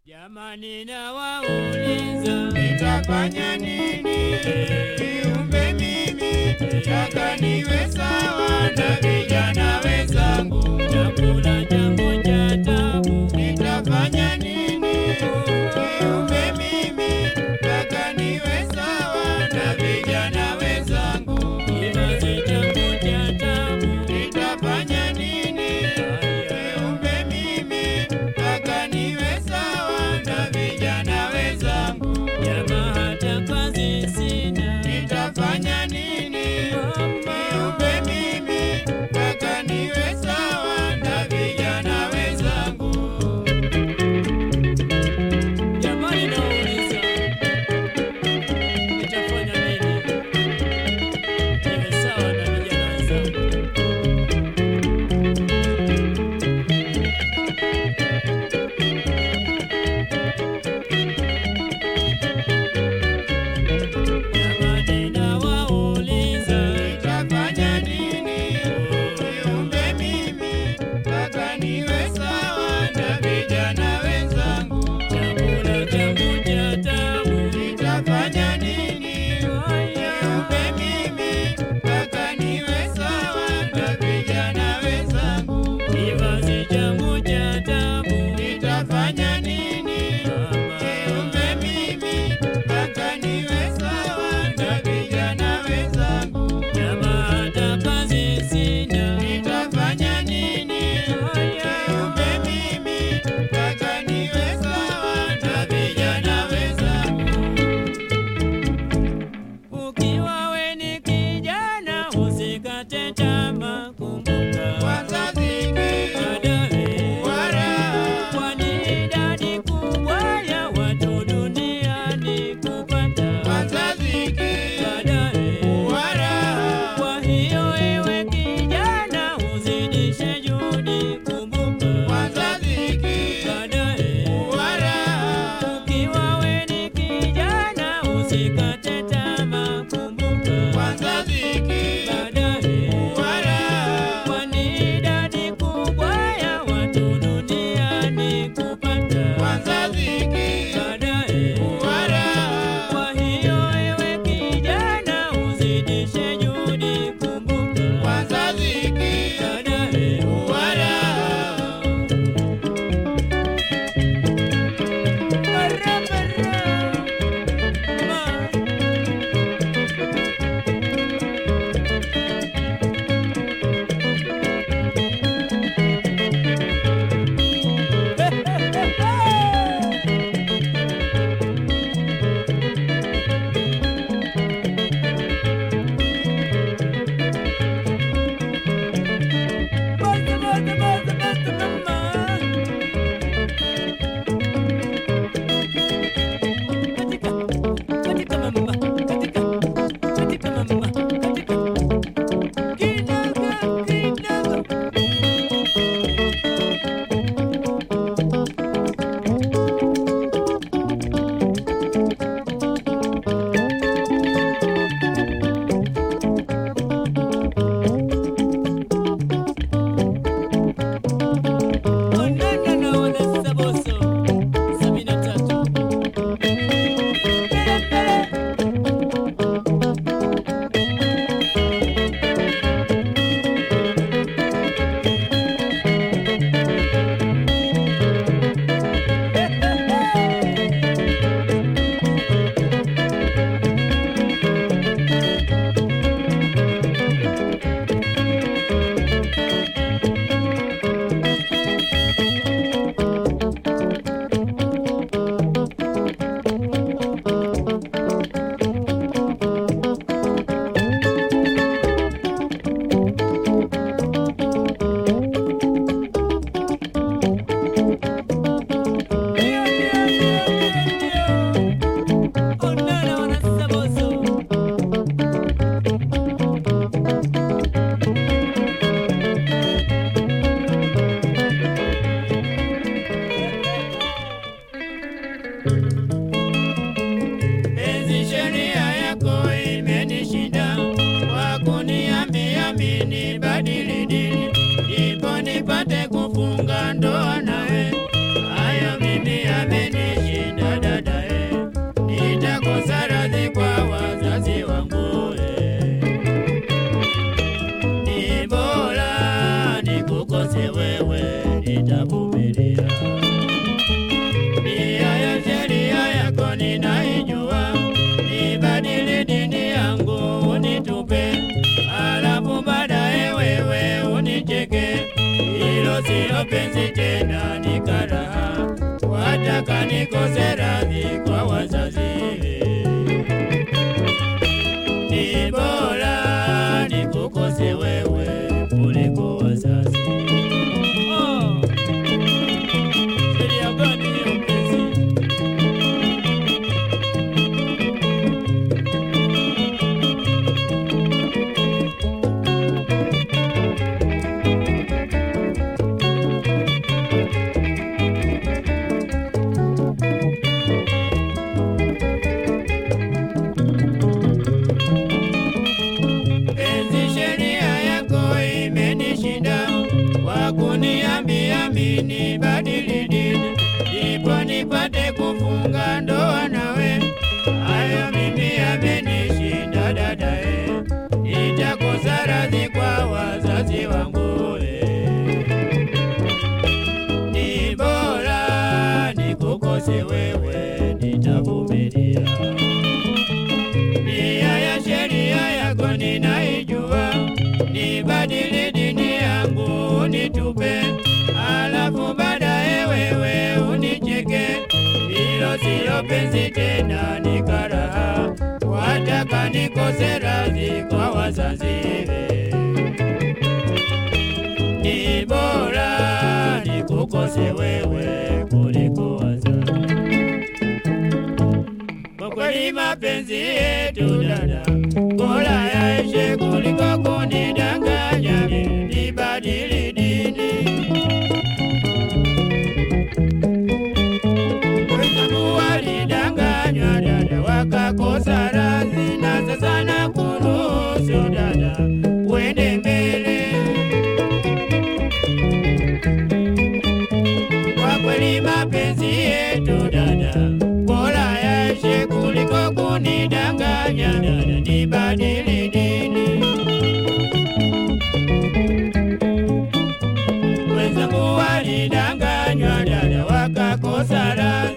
Jamani nawauliza Nitafanya nini kiumbe mimi taka niwe sawa na vijana wenzangu? chakula changu cha tabu Nitafanya nini kiumbe mimi taka niwe sawa na vijana wenzangu? kivazi changu cha tabu Nitafanya nini kiumbe mimi taka niwe sawa na vijana wenzangu? jamaa hata kazi sina Nitafanya nini kiumbe mimi mpaka niwe sawa na vijana wataka nikose radhi kwa wazazi. Ni bora nikukose wewe kuliko wazazi. Oh. Sheria gani hiyo mpenzi? Penzi, sheria yako imenishinda, kwa kuniambia mimi badili dini, ndipo nipate kufunga ndoa nawe. Hayo mimi yamenishinda dadae, nitakosa radhi kwa wazazi wangu eh. Ni bora nikukose wewe, nitavumilia nia ya sheria yako ninaijua, nibadili dini yangu unitupe, alafu baadaye wewe unicheke. Hilo siyo penzi tena, ni karaha, wataka nikose radhi kwa wazazi. Ni bora nikukose wewe kuliko wazazi. Kwa kweli mapenzi yetu dada, bora yaishe kuliko kunidanganya mimi nibadili dini. Wenzangu walidanganywa dada, wakakosa radhi, na sasa nakuruhusu dada, uende mbele. Kwa kweli mapenzi yetu dada, bora yaishe kuliko kunidanganya dada, nibadili dini. Wenzangu walidanganywa dada, wakakosa radhi.